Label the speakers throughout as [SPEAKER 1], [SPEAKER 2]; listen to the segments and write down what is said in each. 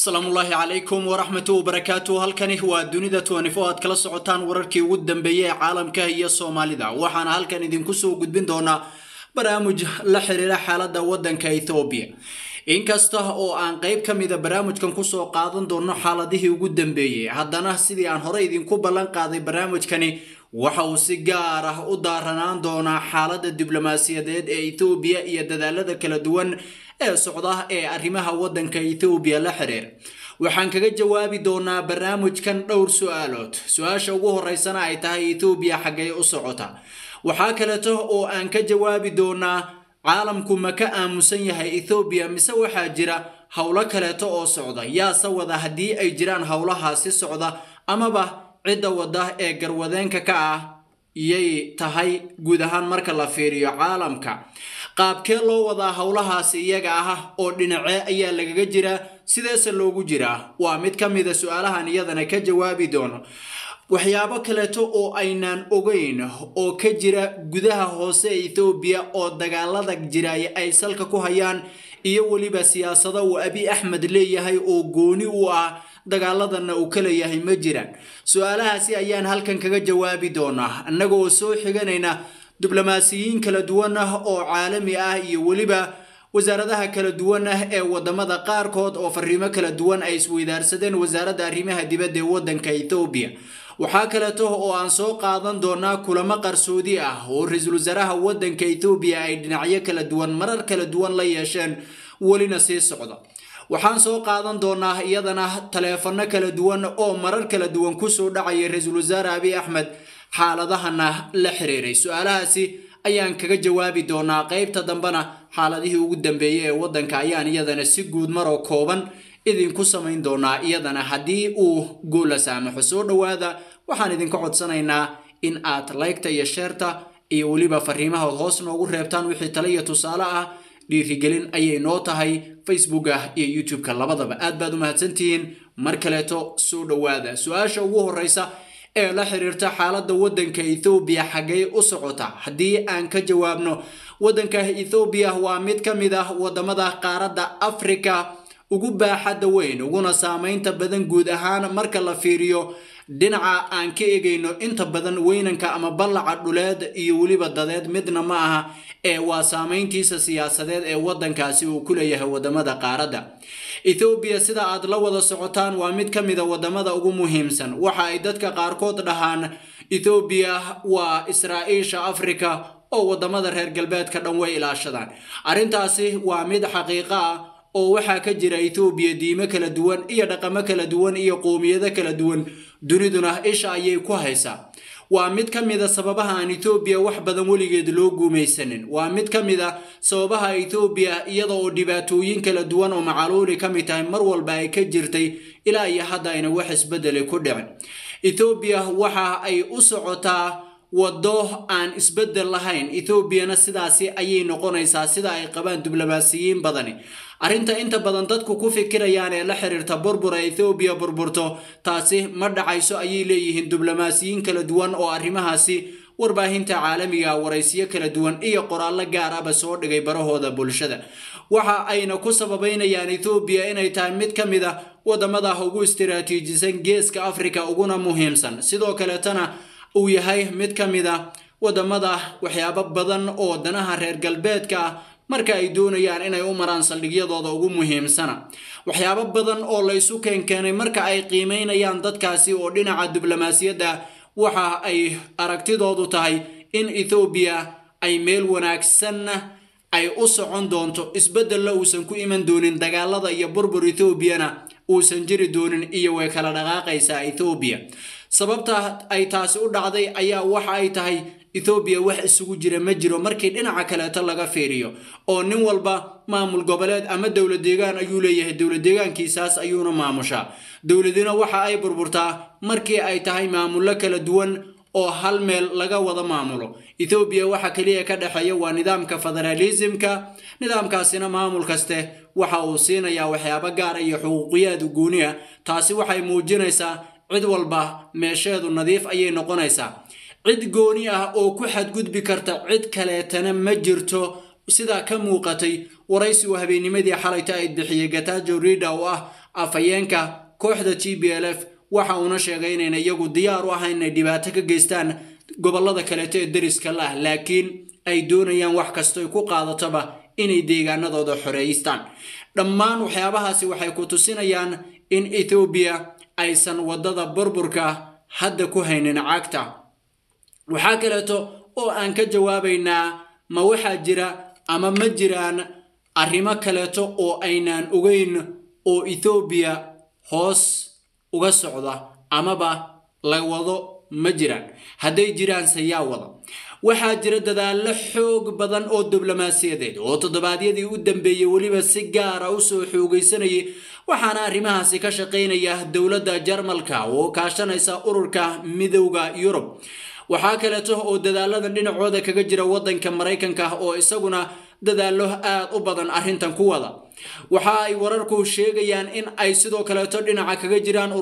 [SPEAKER 1] asalaamullaahi calaykum waraxmatu wabarakaatu halkani waa dunida tnifo aad kala socotaan wararkii ugu dambeeyey ee caalamka iyo soomaalida waxaana halkan idinku soo gudbin doonaa barnaamij la xiriira xaalada wadanka ethoobiya inkasta oo aan qeyb ka mida barnaamijkan kusoo qaadan doono xaaladihii ugu dambeeyey haddana sidii aan hore idinku ballan qaaday barnaamijkani waxa uu si gaar ah u daaranaan doonaa xaalada diblomaasiyadeed ee ethoobiya iyo dadaalada kala duwan ee socda ee arrimaha wadanka ethoobiya la xiriira waxaan kaga jawaabi doonaa barnaamijkan dhowr su-aalood su-aasha ugu horeysana ay tahay ethoobiya xaggay u socota waxaa kaleeto oo aan ka jawaabi doonaa caalamku ma ka aamusan yahay ethoobiya mise waxaa jira howlo kaleeto oo socda yaase wada haddii ay jiraan howlahaasi socda amaba cidda wada ee garwadeenka ka ah yay tahay guud ahaan marka la fiiriyo caalamka qaabkee loo wadaa howlahaasi iyaga ah oo dhinacee ayaa lagaga jiraa sideese loogu jiraa waa mid ka mida su-aalahan iyadana ka jawaabi doono waxyaabo kaleeto oo aynaan ogeyn oo ka jira gudaha hoose ee ethoobiya oo dagaalada jiraaya ay salka ku hayaan iyo weliba siyaasado uu abi axmed leeyahay oo gooni u ah dagaaladanna uu ka leeyahay ma jiraan su-aalahaasi ayaan halkan kaga jawaabi doonaa annaga oo soo xiganayna diblomaasiyiin kala duwan ah oo caalami ah iyo weliba wasaaradaha kala duwan ah ee wadamada qaarkood oo fariimo kala duwan ay isweydaarsadeen wasaaradda arrimaha dibadda ee wadanka ethoobiya waxaa kaleeto oo aan soo qaadan doonaa kulamo qarsoodi ah oo ra-iisul wasaaraha wadanka ethoobiya ay dhinacyo kala duwan marar kala duwan la yeesheen welina sii socda waxaan soo qaadan doonaa iyadana taleefano kala duwan oo marar kala duwan kusoo dhacaya ra-iisul wasaare abi axmed xaaladahana la xiriiray su-aalahaasi ayaan kaga jawaabi doonaa qeybta dambena xaaladihii ugu dambeeyey ee wadanka ayaan iyadana si guud maroo kooban idinku samayn doonaa iyadana haddii uu goola saamaxo soo dhowaada waxaan idinka codsanaynaa in aad laygta iyo sheerta iyo weliba fariimahood hoos noogu reebtaan wixii tale iyo tusaale ah dhiirigelin ayay noo tahay facebooka iyo youtube-ka labadaba aad baad u mahadsantihiin mar kaleeto soo dhowaada su-aasha ugu horeysa ee la xiriirta xaaladda wadanka ethoobiya xaggay u socota haddii aan ka jawaabno wadanka ethoobiya waa mid ka mid ah wadamada qaaradda africa ugu baaxadda weyn uguna saameynta badan guud ahaan marka la fiiriyo dhinaca aan ka egayno inta badan weynanka ama ballaca dhuleed iyo weliba dadeed midna ma aha ee waa saameyntiisa siyaasadeed ee wadankaasi uu ku leeyahay wadamada qaaradda ethoobiya sida aad la wada socotaan waa mid ka mida wadamada ugu muhiimsan waxa ay dadka qaarkood dhahaan ethoobiya waa israa'iisha africa oo wadamada reer galbeedka dhan way ilaashadaan arrintaasi waa mid xaqiiqo ah oo waxaa ka jira ethoobiya diimo kala duwan iyo dhaqamo kala duwan iyo qowmiyado kala duwan duniduna isha ayay ku haysaa waa mid ka mida sababaha aan ethoobiya wax badan weligeed loo guumaysanin waa mid ka mid a sababaha ethoobiya iyada oo dhibaatooyin kala duwan oo macaluuli ka mid tahay mar walba ay ka jirtay ilaa iyo hadda ayna wax isbedeli ku dhicin ethoobiya waxa ay u socotaa waddo aan isbedel lahayn ethoobiyana sidaasi ayay noqonaysaa sida ay qabaan diblomaasiyiin badani arrinta inta badan dadku ku fikirayaan ee la xiriirta burbura ethoobiya burburto taasi ma dhacayso ayay leeyihiin diblomaasiyiin kala duwan oo arrimahaasi warbaahinta caalamiga waraysiyo kala duwan iyo qoraallo gaar ahba soo dhigay barahooda bulshada waxa ayna ku sababeynayaan ethoobiya inay tahay mid ka mid a wadamada ugu istiraatiijisan geeska afrika uguna muhiimsan sidoo kaleetana uu yahay mid ka mid a wadamada waxyaabo badan oo danaha reer galbeedka ah marka ay doonayaan inay u maraan saldhigyadooda ugu muhiimsana waxyaabo badan oo la ysu keenkeenay marka ay qiimeynayaan dadkaasi oo dhinaca diblomaasiyadda waxa ay aragtidoodu tahay in ethoobiya ay meel wanaagsanna ay u socon doonto isbedella uusan ku iman doonin dagaalada iyo burbur ethoobiana uusan jiri doonin iyo way kala dhaqaaqaysaa ethoobiya sababta ay taasi u dhacday ayaa waxa ay tahay ethoobiya wax isugu jira ma jiro markii dhinaca kaleeto laga fiiriyo oo nin walba maamul goboleed ama dowla deegaan ayuu leeyahay dowla deegaankiisaas ayuuna maamushaa dowladina waxa ay burburtaa markii ay tahay maamullo kala duwan oo hal meel laga wada maamulo ethoobiya waxa keliya ka dhexeeya waa nidaamka federaalismka nidaamkaasina maamul kaste waxa uu siinayaa waxyaabo gaara iyo xuquuqiyaad gooni ah taasi waxay muujinaysaa cid walba meesheedu nadiif ayay noqonaysaa cid gooni ah oo ku xadgudbi karta cid kaleetana ma jirto sidaa ka muuqatay waraysi uu habeennimadii xalayta ay bixiyey gatajo rida oo ah afhayeenka kooxda t b l f waxa uuna sheegay inayna iyagu diyaar u ahayn inay dhibaato ka geystaan gobollada kaleeto ee deriska la ah laakiin ay doonayaan wax kastoy ku qaadatoba inay deegaanadooda xoreeystaan dhammaan waxyaabahaasi waxay ku tusinayaan in ethoobiya aysan waddada burburka hadda ku haynin cagta waxaa kaleeto oo aan ka jawaabaynaa ma waxaa jira ama ma jiraan arrimo kaleeto oo aynaan ogeyn oo ethoobiya hoos uga socda amaba la wado ma jiraan hadday jiraanse yaa wada waxaa jira dadaallo xoog badan oo diblomaasiyadeed oo toddobaadyadii u dambeeyey weliba si gaara u soo xoogaysanayay waxaana arrimahaasi ka shaqaynaya dowladda jarmalka oo kaashanaysa ururka midowda yurub waxaa kaleeto oo dadaaladan dhinacooda kaga jira waddanka maraykanka oo isaguna dadaallo aad u badan arrintan ku wada waxa ay wararku sheegayaan in ay sidoo kaleeto dhinaca kaga jiraan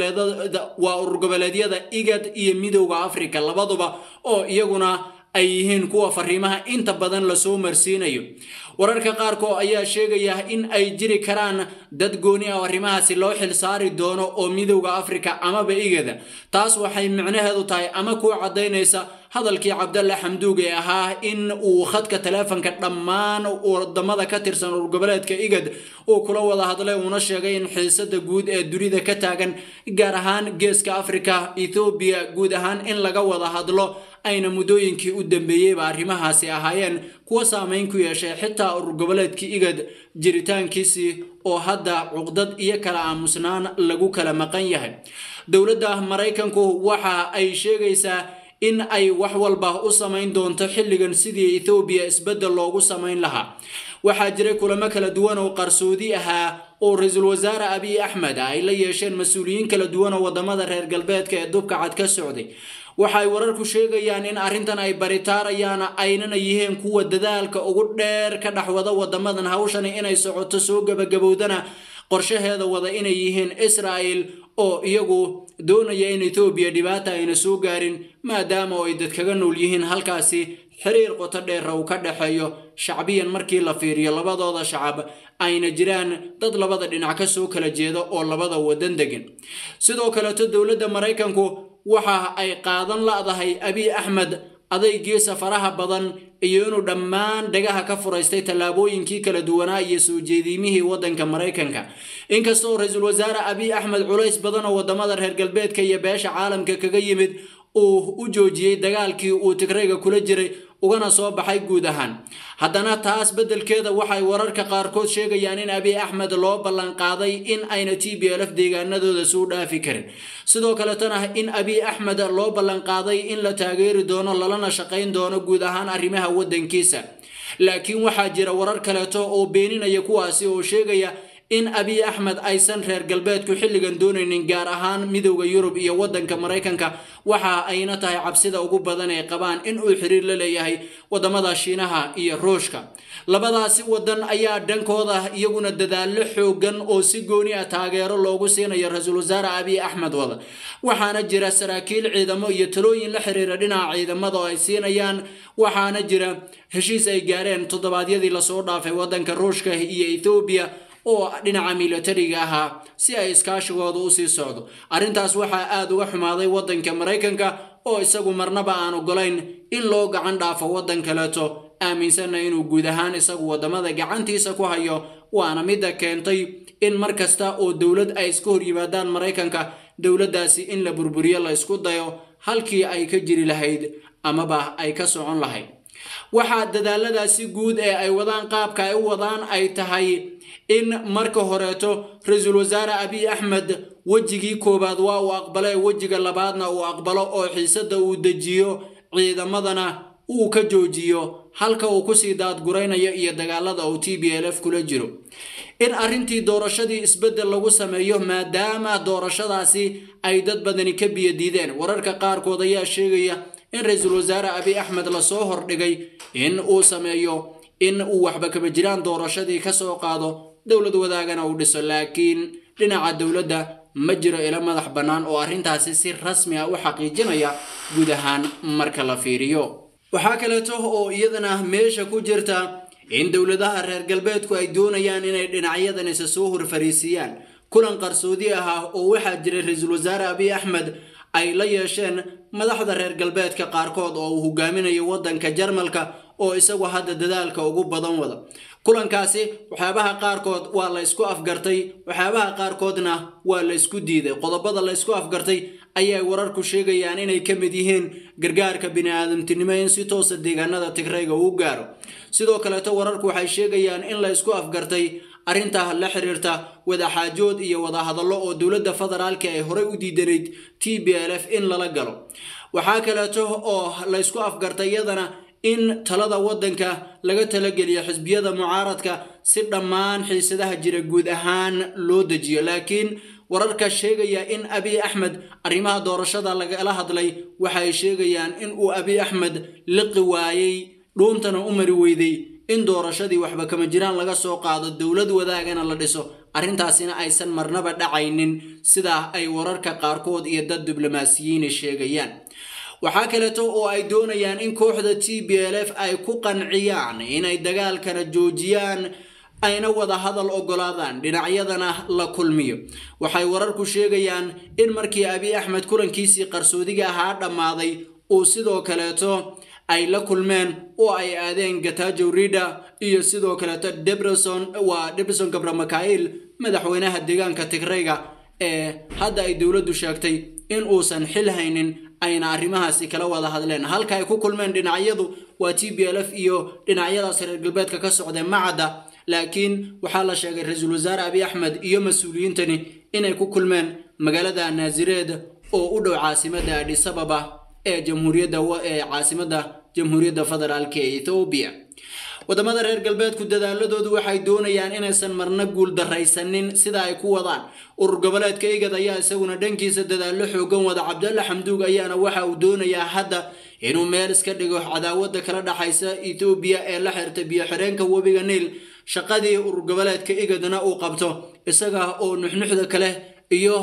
[SPEAKER 1] waa urur goboleedyada igad iyo midowda africa labaduba oo iyaguna ay yihiin kuwa fariimaha inta badan lasoo marsiinayo wararka qaarkood ayaa sheegaya in ay jiri karaan dad gooni ah oo arrimahaasi loo xil saari doono oo midowda africa amaba igada taas waxay micnaheedu tahay ama ku caddaynaysa hadalkii cabdalle xamduug ee ahaa in uu khadka taleefonka dhammaan wadamada ka tirsan urur goboleedka igad uu kula wada hadlay uuna sheegay in xiisada guud ee dunida ka taagan gaar ahaan geeska africa ethoobiya guud ahaan in laga wada hadlo ayna muddooyinkii u dambeeyeyba arrimahaasi ahaayeen kuwa saameyn ku yeeshay xitaa urur goboleedkii igad jiritaankiisii oo hadda cuqdad iyo kala aamusnaan lagu kala maqan yahay dowladda maraykanku waxa ay sheegaysaa in ay wax walba u samayn doonto xilligan sidii ethoobiya isbeddel loogu samayn lahaa waxaa jiray kulamo kala duwan oo qarsoodi ahaa oo ra-iisul wasaare abiy axmed ay la yeesheen mas-uuliyiin kala duwan oo wadamada reer galbeedka ee dubka cad ka socday waxay wararku sheegayaan in arrintan ay baritaarayaan aynana yihiin kuwa dadaalka ugu dheer ka dhexwada wadamadan hawshani inay socoto soo gabagabowdana qorshaheeda wada inay yihiin israa'el oo iyagu doonaya in etoobiya dhibaata ayna soo gaarin maadaama ay dad kaga nool yihiin halkaasi xiriir qoto dheera uu ka dhexeeyo shacbiyan markii la fiiriyo labadooda shacab ayna jiraan dad labada dhinac ka soo kala jeeda oo labada wadan degan sidoo kaleeto dowladda maraykanku waxa ay qaadan la'dahay abiy axmed adaygiisa faraha badan iyo inuu dhammaan dhagaha ka furaystay tallaabooyinkii kala duwanaa iyo soo jeediimihii waddanka maraykanka inkastoo ra-iisul wasaare abiy axmed culays badan oo wadamada reer galbeedka iyo beesha caalamka kaga yimid uu u joojiyey dagaalkii uu tigrayga kula jiray ugana soo baxay guud ahaan haddana taas beddelkeeda waxay wararka qaarkood sheegayaan in abiy axmed loo ballanqaaday in ayna t b lf deegaanadooda suu dhaafi karin sidoo kaletana in abiy axmed loo ballanqaaday in la taageeri doono lalana shaqayn doono guud ahaan arrimaha waddankiisa laakiin waxaa jira warar kaleeto oo beeninaya kuwaasi oo sheegaya in abiy axmed aysan reer galbeedku xilligan doonaynin gaar ahaan midowda yurub iyo waddanka maraykanka waxa ayna tahay cabsida ugu badan ay qabaan in uu xiriir la leeyahay wadamada shiinaha iyo ruushka labadaasi wadan ayaa dhankooda iyaguna dadaallo xoogan oo si gooni ah taageero loogu siinayo ra-iisul wasaare abiy axmed wada waxaana jira saraakiil ciidamo iyo talooyin la xiriira dhinaca ciidamada oo ay siinayaan waxaana jira heshiis ay gaareen toddobaadyadii lasoo dhaafay waddanka ruushka iyo ethoobiya oo dhinaca milatariga ahaa si ay iskaashigooda usii socdo arrintaas waxaa aada uga xumaaday waddanka maraykanka oo isagu marnaba aan ogolayn in loo gacan dhaafo waddan kaleeto aaminsanna inuu guud ahaan isagu wadamada gacantiisa ku hayo waana midda keentay in mar kasta oo dowlad ay iska hor yimaadaan maraykanka dowladdaasi in la burburiyo la isku dayo halkii ay ka jiri lahayd amaba ay ka socon lahayd waxaa dadaaladaasi guud ee ay wadaan qaabka ay u wadaan ay tahay in marka horeeto ra-iisul wasaare abiy axmed wejigii koowaad waa uu aqbale wejiga labaadna uu aqbalo oo xiisada uu dejiyo ciidamadana uu ka joojiyo halka uu kusii daadguraynayo iyo dagaalada uu t b l f kula jiro in arrintii doorashadii isbeddel lagu sameeyo maadaama doorashadaasi ay dad badani ka biyadiideen wararka qaarkood ayaa sheegaya in ra-iisul wasaare abiy axmed lasoo hordhigay in uu sameeyo in uu waxba kaba jiraan doorashadii kasoo qaado dowlad wadaagana uu dhiso laakiin dhinaca dowladda ma jiro ilo madax bannaan oo arrintaasi si rasmi ah u xaqiijinaya guud ahaan marka la fiiriyo waxaa kaleeto oo iyadana meesha ku jirta in dowladaha reer galbeedku ay doonayaan inay dhinacyadan isa soo horfariisiyaan kulan qarsoodi ah oo waxaa jiray ra-iisul wasaare abiy axmed ay la yeesheen madaxda reer galbeedka qaarkood oo uu hogaaminayo waddanka jarmalka oo isagu hadda dadaalka ugu badan wada kulankaasi waxyaabaha qaarkood waa la ysku afgartay waxyaabaha qaarkoodna waa la ysku diiday qodobada la ysku afgartay ayay wararku sheegayaan inay ka mid yihiin gargaarka bini-aadamtinimo in si toosa deegaanada tigrayga uu gaaro sidoo kaleeto wararku waxay sheegayaan in la ysku afgartay arrinta la xiriirta wadaxaajood iyo wadahadallo oo dowladda federaalka ay horey u diidanayd t b l f in lala galo waxaa kaleeto oo la ysku afgartay iyadana in talada waddanka laga talageliyo xisbiyada mucaaradka si dhammaan xiisadaha jira guud ahaan loo dejiyo laakiin wararka sheegaya in abiy axmed arrimaha doorashada lagala hadlay waxay sheegayaan in uu abiy axmed liqi waayey dhuuntana u mari weyday in doorashadii waxba kama jiraan laga soo qaado dowlad wadaagana la dhiso arrintaasina aysan marnaba dhacaynin sidaa ay wararka qaarkood iyo dad diblomaasiyiini sheegayaan waxaa kaleeto oo ay doonayaan in kooxda t b l f ay ku qanciyaan inay dagaalkana joojiyaan ayna wada hadal ogolaadaan dhinacyadana la kulmiyo waxay wararku sheegayaan in markii abiy axmed kulankiisii qarsoodiga ahaa dhammaaday uu sidoo kaleeto ay la kulmeen oo ay aadeen gatajo rida iyo sidoo kaleeto debreson waa debreson gabramakail madaxweynaha deegaanka tigrayga ee hadda ay dowladdu sheegtay in uusan xil haynin ayna arrimahaasi kala wada hadleen halka ay ku kulmeen dhinacyadu waa t b l f iyo dhinacyadaas reer galbeedka ka socdee macadda laakiin waxaa la sheegay ra-iisul wasaare abiy axmed iyo mas-uuliyiintani inay ku kulmeen magaalada naasireed oo u dhow caasimadda adhisababa ee jamhuuriyadda ee caasimadda jamhuuriyadda federaalka ee ethoobiya wadamada reer galbeedku dadaaladoodu waxay doonayaan inaysan marna guul daraysanin sida ay ku wadaan urur goboleedka igad ayaa isaguna dhankiisa dadaallo xoogan wada cabdalle xamduug ayaana waxa uu doonayaa hadda inuu meel iska dhigo cadaawada kala dhaxaysa ethoobiya ee la xirta biyo-xireenka webiga niil shaqadii urur goboleedka igadna uu qabto isaga oo nuxnuxda kale iyo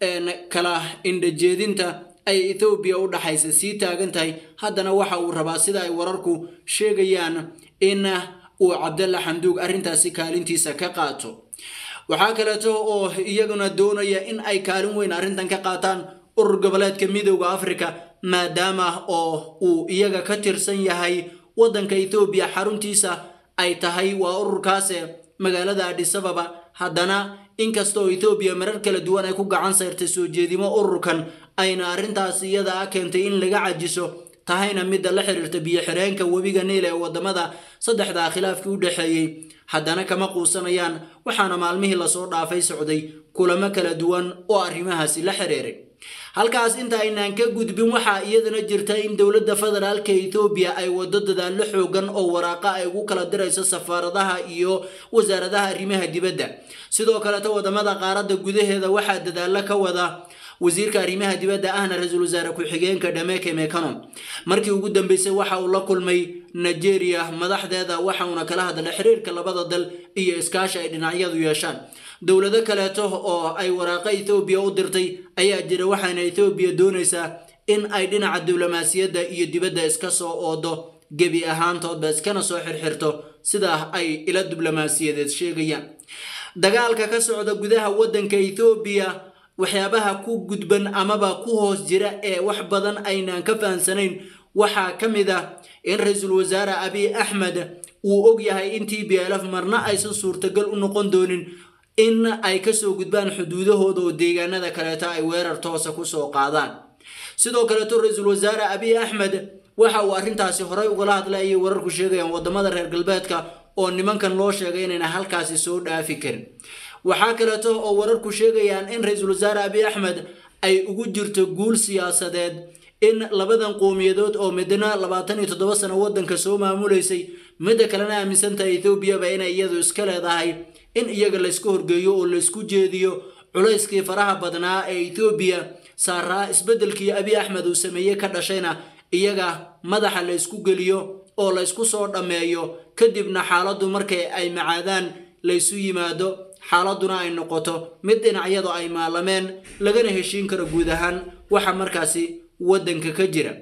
[SPEAKER 1] kala indhajeedinta ay ethoobiya u dhaxaysa sii taagan tahay haddana waxa uu rabaa sida ay wararku sheegayaan in uu cabdalla xamduug arrintaasi kaalintiisa ka qaato waxaa kaleeto oo iyaguna doonaya in ay kaalin weyn arrintan ka qaataan urur goboleedka midooda africa maadaama oo uu iyaga ka tirsan yahay waddanka ethoobiya xaruntiisa ay tahay waa ururkaase magaalada adhisababa haddana inkastoo ethoobiya marar kala duwan ay ku gacan sayrtay soo jeedimo ururkan ayna arrintaas iyada a keentay in laga cajiso tahayna midda la xiriirta biyo-xireenka webiga niil ee wadamada saddexdaa khilaafkii u dhexeeyey haddana kama quusanayaan waxaana maalmihii lasoo dhaafay socday kulamo kala duwan oo arrimahaasi la xiriiray halkaas inta aynaan ka gudbin waxaa iyadana jirta in dowladda federaalka ethoobiya ay wado dadaallo xoogan oo waraaqa ay ugu kala dirayso safaaradaha iyo wasaaradaha arrimaha dibadda sidoo kaleto wadamada qaaradda gudaheeda waxaa dadaallo ka wada wasiirka arrimaha dibadda ahna ra-iisul wasaare ku-xigeenka dhameke mekanon markii ugu dambeysay waxa uu la kulmay nigeria madaxdeeda waxauna kala hadlay xiriirka labada dal iyo iskaashi ay dhinacyadu yeeshaan dowlado kaleeto oo ay waraaqa ethoobiya u dirtay ayaa jira waxaana ethoobiya doonaysaa in ay dhinaca diblomaasiyadda iyo dibadda iska soo oodo gebi ahaantoodba iskana soo xirxirto sidaa ay ila diblomaasiyadeed sheegayaan dagaalka ka socda gudaha waddanka ethoobiya waxyaabaha ku gudban amaba ku hoos jira ee wax badan aynaan ka fahamsanayn waxaa ka mid ah in ra-iisul wasaare abiy axmed uu og yahay in t b l f marna aysan suurtagal u noqon doonin in ay kasoo gudbaan xuduudahooda oo deegaanada kaleeto ay weerar toosa kusoo qaadaan sidoo kaleeto ra-iisul wasaare abiy axmed waxa uu arrintaasi horey ugala hadlay ayay wararku sheegayaan wadamada reer galbeedka oo nimankan loo sheegay inayna halkaasi soo dhaafi karin waxaa kaleeto oo wararku sheegayaan in ra-iisul wasaare abiy axmed ay ugu jirto guul siyaasadeed in labadan qowmiyadood oo midna labaatan iyo toddoba sano waddanka soo maamulaysay midda kalena aaminsantahay ethoobiaba inay iyadu iska leedahay in iyaga laysku horgeeyo oo laysku jeediyo culayskii faraha badnaa ee ethoobiya saaraa isbeddelkii abiy axmed uu sameeyey ka dhashayna iyaga madaxa laysku geliyo oo laysku soo dhammeeyo kadibna xaaladdu markay ay macaadaan laysu yimaado xaaladuna ay noqoto mid dhinacyadu ay maalameen lagana heshiin karo guud ahaan waxa markaasi waddanka ka jira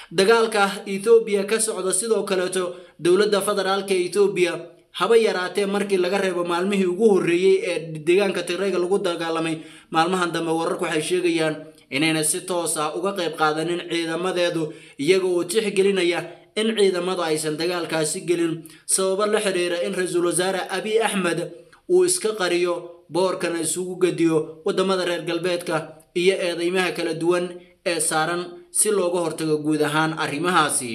[SPEAKER 1] dagaalka ethoobiya ka socda sidoo kaleeto dowladda federaalka ethoobiya haba yaraatee markii laga reebo maalmihii ugu horreeyey ee deegaanka tigrayga lagu dagaalamay maalmahan dambe wararku waxay sheegayaan inayna si toos ah uga qayb qaadanin ciidamadeedu iyaga oo tixgelinaya in ciidamadu aysan dagaalkaasi gelin sababo la xiriira in ra-iisul wasaare abiy axmed uu iska qariyo boorkana isugu gediyo waddamada reer galbeedka iyo eedeymaha kala duwan ee saaran si looga hortago guud ahaan arrimahaasi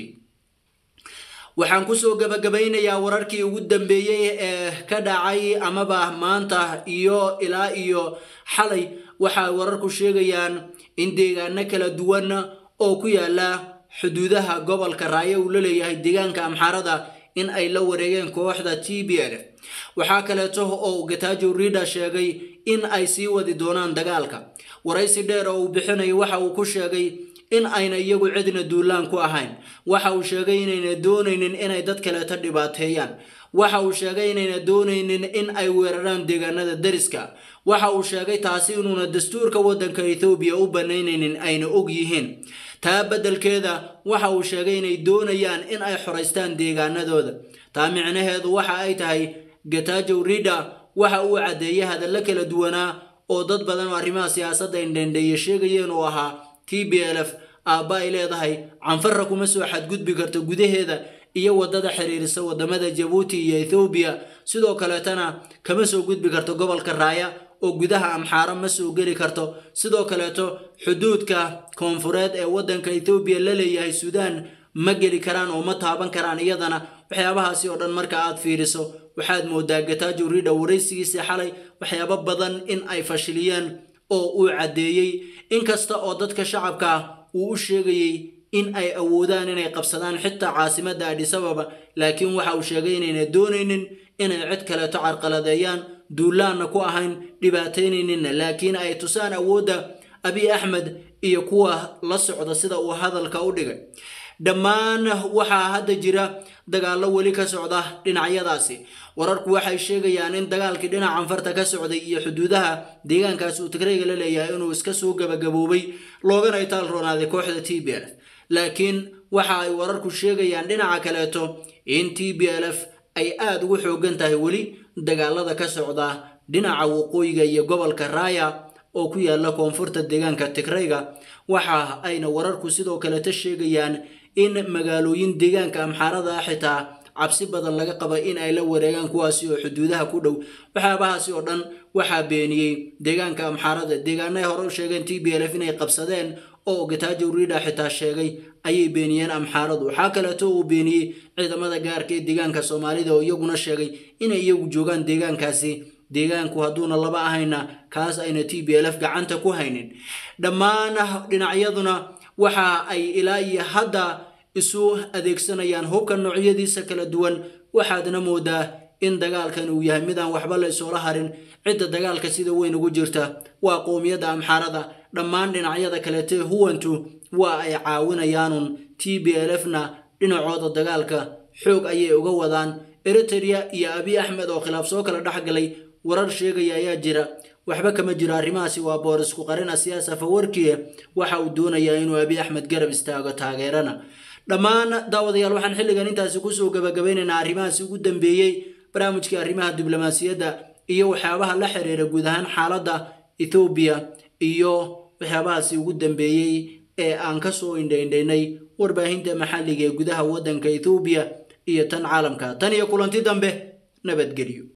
[SPEAKER 1] waxaan kusoo gabagabaynayaa wararkii ugu dambeeyey ee ka dhacay amaba maanta iyo ilaa iyo xalay waxay wararku sheegayaan in deegaano kala duwan oo ku yaala xuduudaha gobolka raayo uu la leeyahay deegaanka amxaarada in ay la wareegeen kooxda t b l waxaa kaleeto oo gatajo rida sheegay in ay sii wadi doonaan dagaalka waraysi dheer oo uu bixinayo waxa uu ku sheegay in ayna iyagu cidna duulaan ku ahayn waxa uu sheegay inayna doonaynin inay dad kaleeto dhibaateeyaan waxa uu sheegay inayna doonaynin in ay weeraraan deegaanada dariska waxa uu sheegay taasi inuuna dastuurka waddanka ethoobiya u banaynaynin ayna og yihiin taa beddelkeeda waxa uu sheegay inay doonayaan in ay xoraystaan deegaanadooda taa micnaheedu waxa ay tahay gatajow rida waxa uu caddeeyay hadallo kala duwanaa oo dad badan oo arrimaha siyaasadda indhendheeye sheegayeen oo ahaa t b l f aabba ay leedahay canfarra kuma soo xadgudbi karto gudaheeda iyo waddada xiriirisa waddamada jabuuti iyo ethoobiya sidoo kaleetana kama soo gudbi karto gobolka raaya oo gudaha amxaaro ma soo geli karto sidoo kaleeto xuduudka koonfureed ee waddanka ethoobiya la leeyahay suudaan ma geli karaan oo ma taaban karaan iyadana waxyaabahaasi oo dhan marka aad fiiriso waxaad moodaa gatajo rida waraysigiisii xalay waxyaabo badan in ay fashiliyeen oo uu caddeeyey inkasta oo dadka shacabka ah uu u sheegayey in ay awoodaan inay qabsadaan xitaa caasimadda adhisababa laakiin waxa uu sheegay inayna doonaynin inay cid kaleeto carqaladeeyaan duulaanna ku ahayn dhibaataynayninna laakiin ay tusaan awoodda abiy axmed iyo kuwa la socda sida uu hadalka u dhigay dhammaan waxaa hadda jira dagaallo weli ka socda dhinacyadaasi wararku waxay sheegayaan in dagaalkii dhinaca anfarta ka socday iyo xuduudaha deegaankaasi uu tigrayga la leeyahay inuu iska soo gabagaboobay loogana itaal roonaaday kooxda t b l f laakiin waxa ay wararku sheegayaan dhinaca kaleeto in t b l f ay aada ugu xoogan tahay weli dagaalada ka socda dhinaca waqooyiga iyo gobolka raaya oo ku yaala koonfurta deegaanka tigrayga waxa ayna wararku sidoo kaleto sheegayaan in magaalooyin deegaanka amxaarada ah xitaa cabsi badan laga qaba in ay la wareegaan kuwaasi oo xuduudaha ku dhow waxyaabahaasi oo dhan waxaa beeniyey deegaanka amxaarada deegaanay hore u sheegeen t b l f inay qabsadeen oo gatajo rida xitaa sheegay ayay beeniyeen amxaaradu waxaa kaleeto uu beeniyey ciidamada gaarka ee deegaanka soomaalida oo iyaguna sheegay inay iyagu joogaan deegaankaasi deegaanku hadduuna laba ahayna kaas ayna t b l f gacanta ku haynin dhammaan dhinacyaduna waxa ay ilaa iyo hadda isu adeegsanayaan hubka noocyadiisa kala duwan waxaadna moodaa in dagaalkan uu yahay midaan waxba la isoola harin cidda dagaalka sida weyn ugu jirta waa qowmiyadda amxaarada dhammaan dhinacyada kaleetee huwantu waa ay caawinayaanun t b l f na dhinacooda dagaalka xoog ayay uga wadaan eritrea iyo abiy axmed oo khilaaf soo kala dhexgalay warar sheegaya ayaa jira waxba kama jiro arrimahaasi waa boorisku qarina siyaasa fawarkiye waxa uu doonayaa inuu abiy axmed garab istaago taageerana dhammaan daawadayaal waxaan xilligan intaasi kusoo gabagabaynaynaa arrimahaasi ugu dambeeyey barnaamijkii arrimaha diblomaasiyadda iyo waxyaabaha la xiriira guud ahaan xaaladda ethoobiya iyo waxyaabahaasi ugu dambeeyey ee aan kasoo indhaindhaynay warbaahinta maxalliga ee gudaha waddanka ethoobiya iyo tan caalamka tan iyo kulanti dambe nabadgelyo